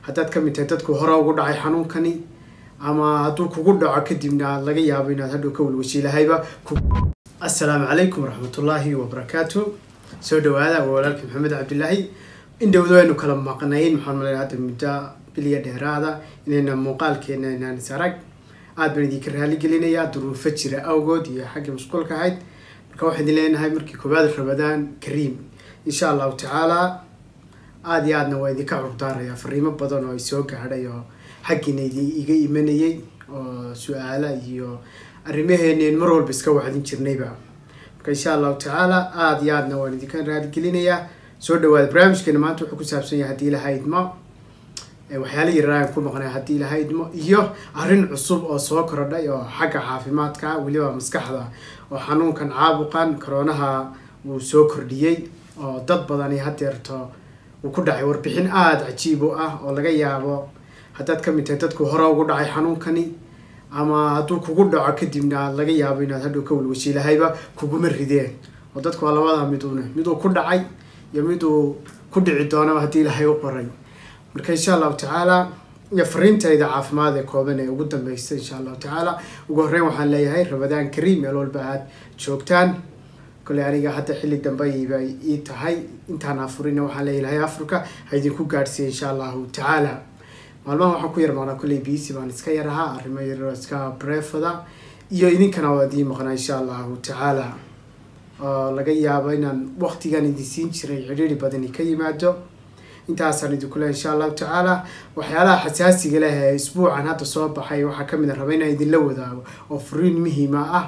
haddaad ka mid tahay dadku hore ugu dhacay xanuunkani ama hadduu kugu dhaco kadibna laga yaabo inaad hadhow ka walwashiilahayba assalaamu calaykum waraxmatullaahi wabarakaatu soo dhawaada waa walaalkii maxamed cabdilaahi indhowda waynu kala maqnayn maxaan malaya hadda muddo biliya dheeraada inayna muuqaalkeena inaan is arag aad baan idinka raali gelinayaa duruufo jira awgood iyo xagga mashquulka ahayd marka waxaan idin leenahay markii koowaad rabadaan kariim insha allahu tacaala aada iyo aadna waa idinka curdaaraya fariimo badan oo ay soo gaadhay oo xaggiina idi iga imanayay oo su-aala iyo arrimaheeneen mar walba iska wacdin jirnayba marka insha allahu tacaala aada iyo aadna waan idinka raaligelinayaa soo dhawaada barnaamijkeena maanta wuxuu ku saabsan yahay haddii ilaha idmo waxyaala yaraan ku maqnay haddii ilaha idmo iyo arrin cusub oo soo korodhay oo xagga caafimaadka weliba maskaxda oo xanuunkan caabuqan koroonaha wuu soo kordhiyey oo dad badani hadeerto uu ku dhacay warbixin aada cajiib u ah oo laga yaabo haddaad ka mid tahay dadku hore ugu dhacay xanuunkani ama hadduu kugu dhaco kadibna laga yaabo inaad hadhow ka walwashiilahayba kuguma rideen oo dadku waa labada midune miduu ku dhacay iyo miduu ku dhici doonaba haddii ilahay u qoray marka insha allahu tacaala iyo fariintayda caafimaad ee kooban ee ugu dambeysta insha allahu tacaala ugu horreyn waxaan leeyahay rabadaan kariim meel walba aada joogtaan kolley aniga hadda xilli dambayba ii tahay intaan afurina waxaan leeyahay africa ha idinku gaadhsiiya insha allahu tacaala maalmaha waxaan ku yar maqnaa kolley bc baan iska yar ahaa arrimo yar iska brefada iyo idinkana waa idiin maqnaa insha allahu tacaala oo laga yaabo inaan waqtigan idin siin jiray cidhiiri badani ka yimaado intaasaan idinku lehay insha allahu tacaala waxyaalaha xasaasiga leh ee isbuucan hadda soo baxay waxaa kamid a raba inaan idinla wadaago oo furiin muhiima ah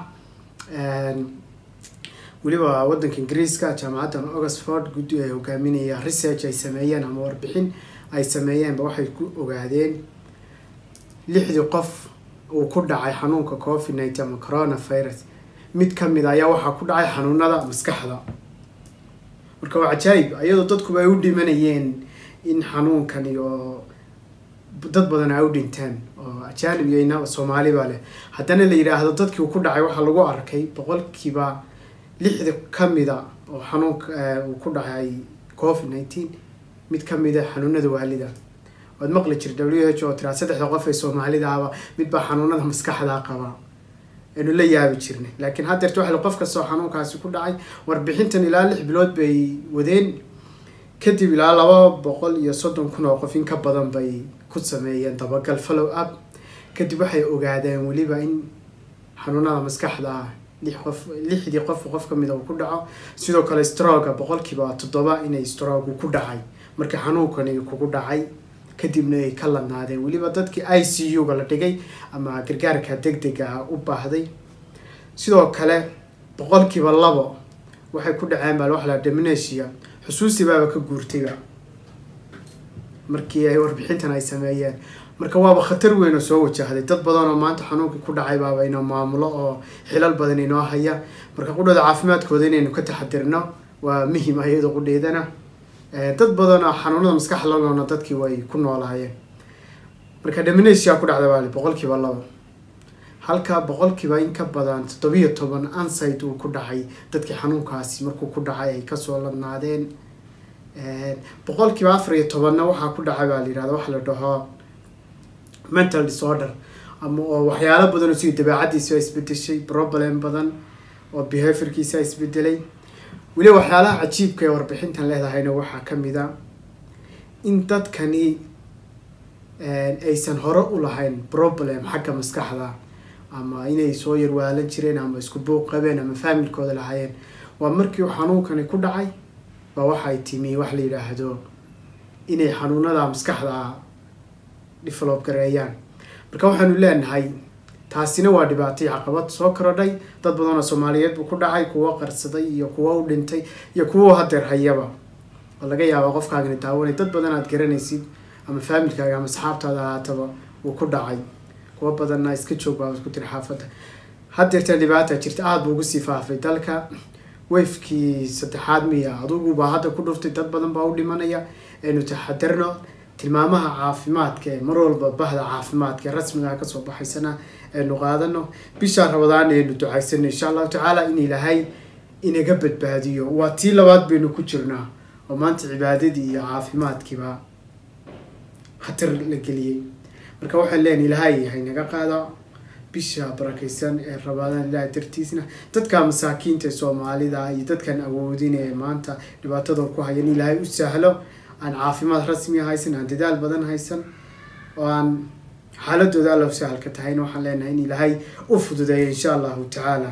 weliba wadanka ingiriiska jaamacaddan oxford guddi ay hogaaminaya research ay sameeyeen ama warbixin ay sameeyeenba waxay ku ogaadeen lixdii qof uu ku dhacay xanuunka covid nineteen ama coronavirus mid kamid a ayaa waxaa ku dhacay xanuunada maskaxda marka waa cajaayib iyadoo dadkuba ay u dhimanayeen in xanuunkani oo dad badan ay u dhinteen oo ajaanib iyo ina soomaaliba leh haddana la yidhaahdo dadkii uu ku dhacay waxaa lagu arkay boqolkiiba lixda kamida oo xanuunka uu ku dhacay covid nineteen mid kamida xanuunada waalida waad maqli jir w h oo tiraa saddexda qof ee soomaalida ahba midbaa xanuunada maskaxda qaba aynu la yaabi jirnay laakiin haddeerta waxa qof kastoo xanuunkaasi ku dhacay warbixintan ilaa lix bilood bay wadeen kadib ilaa laba boqol iyo soddon kun oo qof in ka badan bay ku sameeyeen dabagal follow up kadib waxay ogaadeen weliba in xanuunada maskaxda ah lix qof lixdii qof qof kamida uu ku dhaco sidoo kale stroga boqolkiiba toddoba inay strogu ku dhacay marka xanuunkani kugu dhacay kadibna ay ka ladnaadeen weliba dadkii i c u-ga la dhigay ama gargaarka deg dega u baahday sidoo kale boqolkiiba labo waxay ku dhaceen baa waxa la dominatia xusuusi baaba ka guurtayba markii ay warbixintan ay sameeyeen marka waaba khatar weyn oo soo wajahday dad badan oo maanta xanuunkii ku dhacay baaba inoo maamulo oo xilal badan inoo haya marka qudhooda caafimaadkooda inaynu ka taxadirno waa muhim ah iyadoo qudheedana dad badan oo xanuunada maskaxa la noolna dadkii way ku noolaayeen marka dominatia ku dhacda baali boqolkiiba labo halka boqolkiiba in ka badan toddobiyo toban ansite uu ku dhacay dadkii xanuunkaasi markuu ku dhacay ay kasoo ladnaadeen boqolkiiba afar iyo tobanna waxaa ku dhacay baa la yihahda waxa la dhaho mental disorder ama oo waxyaalo badan oo sida dabeecadiisa isbedeshay problem badan oo behaviorkiisa isbedelay weliba waxyaalaha cajiibka ee warbixintan leedahayna waxaa kamid a in dadkani aysan hore u lahayn problem xagga maskaxda ama inay soo yarwaalan jireen ama isku buuq qabeen ama faamilkooda lahaayeen waa markii uu xanuunkani ku dhacay baa waxay timi wax la yidhaahdo inay xanuunada maskaxda develop gareeyaan marka waxaanu leenahay taasina waa dhibaatay caqabad soo korodhay dad badan oo soomaaliyeed buu ku dhacay kuwo qarsaday iyo kuwo u dhintay iyo kuwo hadeer hayaba oo laga yaaba qofkaagani daawanay dad badan aad garanaysid ama faamilkaaga ama asxaabtaada ahaataba uu ku dhacay kuwo badanna iska joog baa ku tiri xaafadda hadeerta dhibaata jirta aada buu ugu sii faafay dalka wafkii saddexaad miya adugubaa hadda ku dhuftay dad badan baa u dhimanaya aynu taxadirno tilmaamaha caafimaadka ee mar walba bahda caafimaadka ee rasmiga kasoo baxaysana aynu qaadano bishaa rabadaan aynu ducaysano insha allahu tacaala in ilaahay inaga badbaadiyo waa tii labaad baynu ku jirnaa oo maanta cibaadadii iyo caafimaadkiiba khatar la geliyey marka waxaan leenahay ilaahay yahay naga qaada bisha barakaysan ee rabaadaan ilaahay dartiisna dadka masaakiinta soomaalida iyo dadkan awoodin ee maanta dhibaatada ku hayan ilaahay u sahlo aan caafimaad rasmi haysan aan dadaal badan haysan oo aan xaaladooda alla sahalka tahayna waxaan leenahay in ilaahay u fududeeyo insha allahu tacaala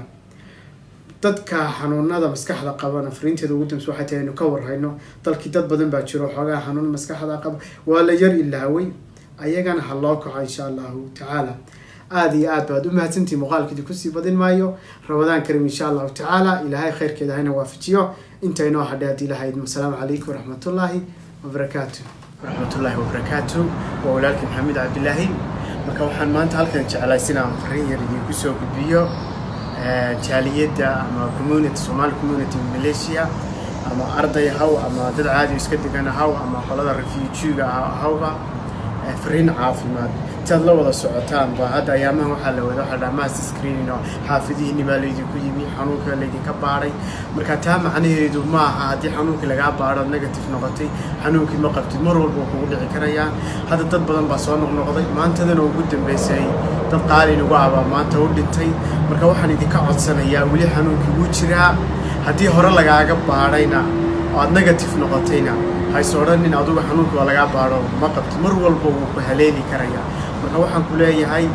dadka xanuunada maskaxda qabana fariinteeda ugu dambeysa waxay tahay inu ka warhayno dalkii dad badan baa jiro xoogaa xanuun maskaxda qaba waa la yar ilaaway ayagana ha loo kaco insha allahu tacaala aada iyo aad baad u mahadsantihi muuqaalkeedi kusii badin maayo rabadaan karim insha allahu tacaala ilaahay khayrkeeda hayna waafajiyo inta inoo hadhay haddii lahayd asalaamu calaykum waraxmatullaahi wabarakaatu waraxmatullaahi wabarakaatu waa walaalkii maxamed cabdilaahi marka waxaan maanta halkan jeclaysin aan fariin yar idinku soo gudbiyo jaaliyadda ama community somali community malaysia ama arday haw ama dad caadi iska degan haw ama qolada refugiga hawba fariin caafimaad intaad la wada socotaan ba hadda ayaamaha waxaa la wada waxaa dhaha mass screening oo xaafidihiinni baa laydinku yimi xanuunka laydinka baadhay marka taa macnaheedu ma aha haddii xanuunkii lagaa baadho negative noqotay xanuunkii ma qabtid mar walba wuu kugu dhici karayaa hadda dad badan baa soo noqnoqday maantadana ugu dambeysay dad qaali nagu abaa maanta u dhintay marka waxaan idinka codsanayaa weli xanuunkii wuu jiraa haddii hore lagaaga baadhayna oo aad negative noqotayna hayse odhanin adugu xanuunka waa lagaa baadho ma qabti mar walba wuu ku haleeli karayaa marka waxaan ku leeyahay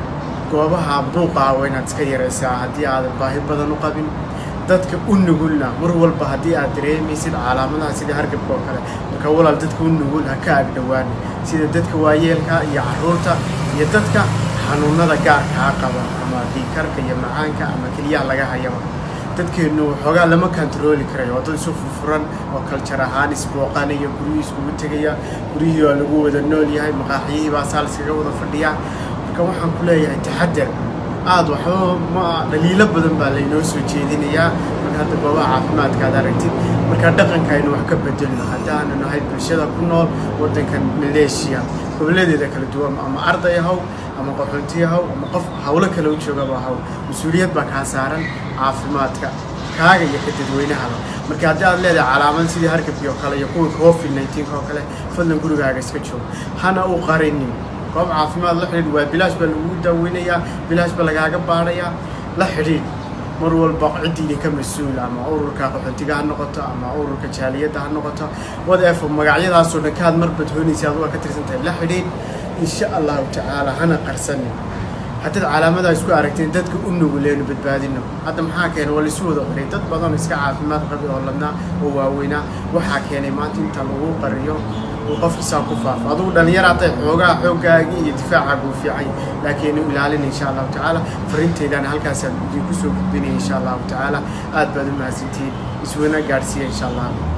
goobaha buuqa waa inaad iska yaraysaa haddii aadan baahi badan u qabin dadka u nugulna mar walba haddii aad dareemaysid calaamadaha sida hargabka oo kale marka walaal dadka u nugul ha ka agdhowaan sida dadka waayeelka iyo caruurta iyo dadka xanuunada gaarkaa qaba ama dhiikarka iyo macaanka ama keliyaha laga hayaba dadkeennu waxoogaa lama kantarooli karayo waa dad isu furfuran oo kaljar ahaan isbooqanaya guryihii iskugu tegaya guryihii waa lagu wada nool yahay maqaaxiyihii baa saa laskaga wada fadhiyaa marka waxaan ku leeyahay taxadar aada waxba ma dhaliilo badan baa laynoo soo jeedinayaa marka hadda goobaha caafimaadka aad aragtid marka dhaqanka aynu wax ka bedelno haddaanu nahay bulshada ku nool waddankan maleeshiya gobolladeeda kala duwan ama arday haw ama qaxoontiya haw ama qof hawlo kale u joogaba haw mas-uuliyad baa kaa saaran caafimaadka kaaga iyo ka dadweynahaba marka haddii aad leedahay calaamad sidii hargabkii oo kale iyo kuwii covid nineteenka oo kale fadlan gurigaaga iska joogo hana u qarinin goob caafimaad la xidhiidh waa bilaash baa lagugu daaweynayaa bilaash baa lagaaga baadhayaa la xidhiidh mar walba ciddii idinka mas-uul ama ururka qaxootiga ha noqoto ama ururka jaaliyadda ha noqoto whatever magacyadaasoo dhan kaad mar badhoonaysa aduga ka tirsan tahay la xidhiidh insha allahu tacaala hana qarsanin haddaad calaamadaa isku aragteen dadka u nuguleenu badbaadino hadda maxaa keenay waa laisu wada qiray dad badan iska caafimaad qabi oo ladnaa oo waaweynaa waxaa keenay maanta inta lagu qariyo uu qofkiisaa ku faafo adugu dhallinyar hadday xoogaa xooggaagii iyo difaacaagu u fiican laakiin u ilaalina insha allahu tacaala fariinteydaana halkaasaan idinku soo gudbinaya insha allahu tacaala aad baad u mahadsantihiin iswana gaadhsiiya insha allah